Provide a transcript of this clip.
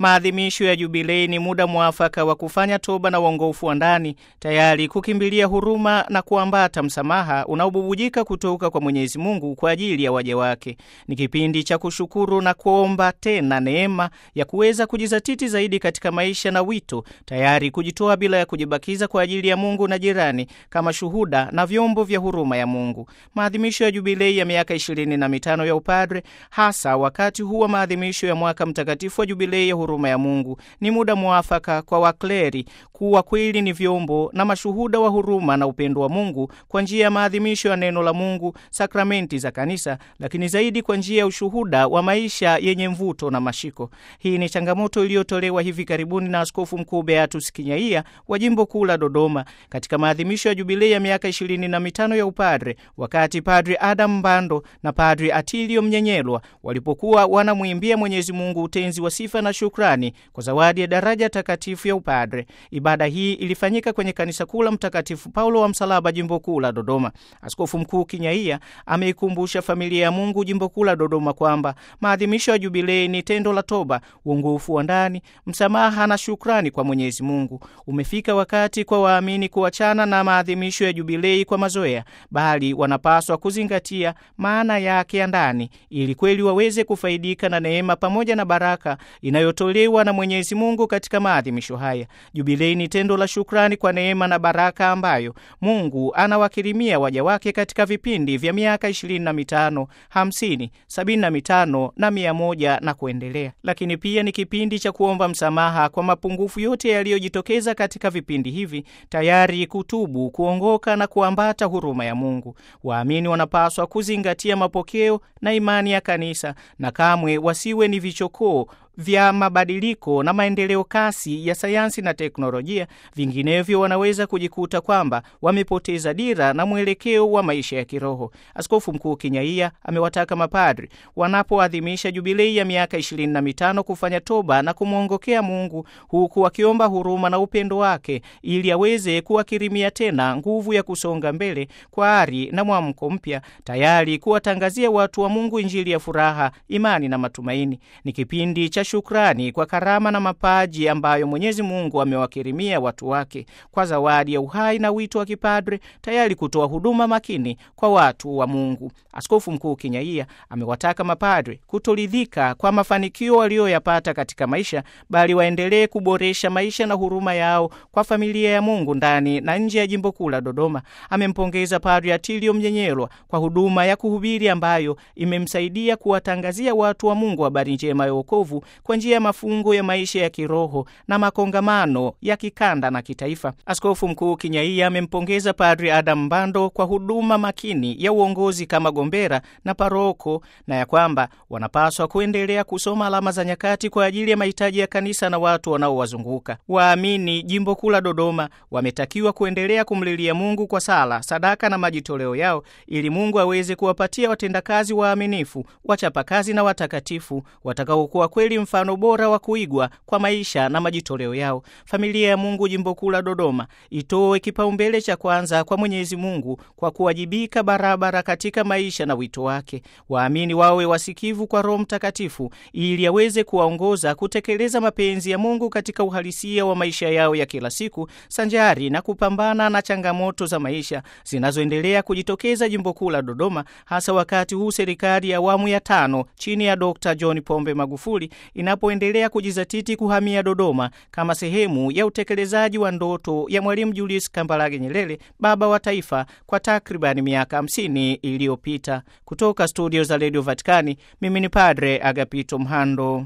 Maadhimisho ya Jubilei ni muda mwafaka wa kufanya toba na uongofu wa ndani, tayari kukimbilia huruma na kuambata msamaha unaobubujika kutoka kwa Mwenyezi Mungu kwa ajili ya waja wake. Ni kipindi cha kushukuru na kuomba tena neema ya kuweza kujizatiti zaidi katika maisha na wito, tayari kujitoa bila ya kujibakiza kwa ajili ya Mungu na jirani, kama shuhuda na vyombo vya huruma ya Mungu. Maadhimisho ya Jubilei ya miaka ishirini na mitano ya upadre, hasa wakati huu wa maadhimisho ya mwaka mtakatifu wa Jubilei ya huruma ya Mungu, ni muda mwafaka kwa wakleri kuwa kweli ni vyombo na mashuhuda wa huruma na upendo wa Mungu kwa njia ya maadhimisho ya neno la Mungu, sakramenti za kanisa, lakini zaidi kwa njia ya ushuhuda wa maisha yenye mvuto na mashiko. Hii ni changamoto iliyotolewa hivi karibuni na Askofu Mkuu Beatus Kinyaia wa jimbo kuu la Dodoma katika maadhimisho ya Jubilei ya miaka ishirini na mitano ya upadre, wakati Padri Adam Mbando na Padri Atilio Mnyenyelwa walipokuwa wanamwimbia Mwenyezi Mungu utenzi wa sifa na shukrani kwa zawadi ya daraja takatifu ya upadre. Ibada hii ilifanyika kwenye kanisa kuu la Mtakatifu Paulo wa Msalaba, jimbo kuu la Dodoma. Askofu Mkuu Kinyaia ameikumbusha familia ya Mungu jimbo kuu la Dodoma kwamba maadhimisho ya Jubilei ni tendo la toba, uongofu wa ndani, msamaha na shukrani kwa Mwenyezi Mungu. Umefika wakati kwa waamini kuachana na maadhimisho ya Jubilei kwa mazoea, bali wanapaswa kuzingatia maana yake ya ndani, ili kweli waweze kufaidika na neema pamoja na baraka inayotolewa na Mwenyezi Mungu katika maadhimisho haya. Jubilei ni tendo la shukrani kwa neema na baraka ambayo Mungu anawakirimia waja wake katika vipindi vya miaka ishirini na mitano, hamsini, sabini na mitano na mia moja na kuendelea. Lakini pia ni kipindi cha kuomba msamaha kwa mapungufu yote yaliyojitokeza katika vipindi hivi, tayari kutubu, kuongoka na kuambata huruma ya Mungu. Waamini wanapaswa kuzingatia mapokeo na imani ya kanisa na kamwe wasiwe ni vichokoo vya mabadiliko na maendeleo kasi ya sayansi na teknolojia. Vinginevyo wanaweza kujikuta kwamba wamepoteza dira na mwelekeo wa maisha ya kiroho. Askofu Mkuu Kinyaia amewataka mapadri wanapoadhimisha jubilei ya miaka ishirini na mitano kufanya toba na kumwongokea Mungu, huku wakiomba huruma na upendo wake ili aweze kuwakirimia tena nguvu ya kusonga mbele kwa ari na mwamko mpya, tayari kuwatangazia watu wa Mungu Injili ya furaha, imani na matumaini. Ni kipindi cha shukrani kwa karama na mapaji ambayo Mwenyezi Mungu amewakirimia watu wake kwa zawadi ya uhai na wito wa kipadre, tayari kutoa huduma makini kwa watu wa Mungu. Askofu Mkuu Kinyaia amewataka mapadre kutoridhika kwa mafanikio waliyoyapata katika maisha, bali waendelee kuboresha maisha na huruma yao kwa familia ya Mungu ndani na nje ya jimbo kuu la Dodoma. Amempongeza Padre Atilio Mnyenyelwa kwa huduma ya kuhubiri ambayo imemsaidia kuwatangazia watu wa Mungu habari njema ya wokovu kwa njia ya mafungo ya maisha ya kiroho na makongamano ya kikanda na kitaifa. Askofu Mkuu Kinyaia amempongeza Padri Adam Mbando kwa huduma makini ya uongozi kama gombera na paroko, na ya kwamba wanapaswa kuendelea kusoma alama za nyakati kwa ajili ya mahitaji ya kanisa na watu wanaowazunguka. Waamini jimbo kuu la Dodoma wametakiwa kuendelea kumlilia Mungu kwa sala, sadaka na majitoleo yao, ili Mungu aweze kuwapatia watendakazi waaminifu, wachapakazi na watakatifu watakaokuwa kweli mfano bora wa kuigwa kwa maisha na majitoleo yao. Familia ya Mungu jimbo kuu la Dodoma itoe kipaumbele cha kwanza kwa Mwenyezi Mungu kwa kuwajibika barabara katika maisha na wito wake. Waamini wawe wasikivu kwa Roho Mtakatifu ili aweze kuwaongoza kutekeleza mapenzi ya Mungu katika uhalisia wa maisha yao ya kila siku, sanjari na kupambana na changamoto za maisha zinazoendelea kujitokeza jimbo kuu la Dodoma, hasa wakati huu serikali ya awamu ya tano chini ya Dr. John Pombe Magufuli inapoendelea kujizatiti kuhamia Dodoma kama sehemu ya utekelezaji wa ndoto ya Mwalimu Julius Kambarage Nyerere, baba wa taifa, kwa takribani miaka hamsini iliyopita. Kutoka studio za Radio Vatikani, mimi ni Padre Agapito Mhando.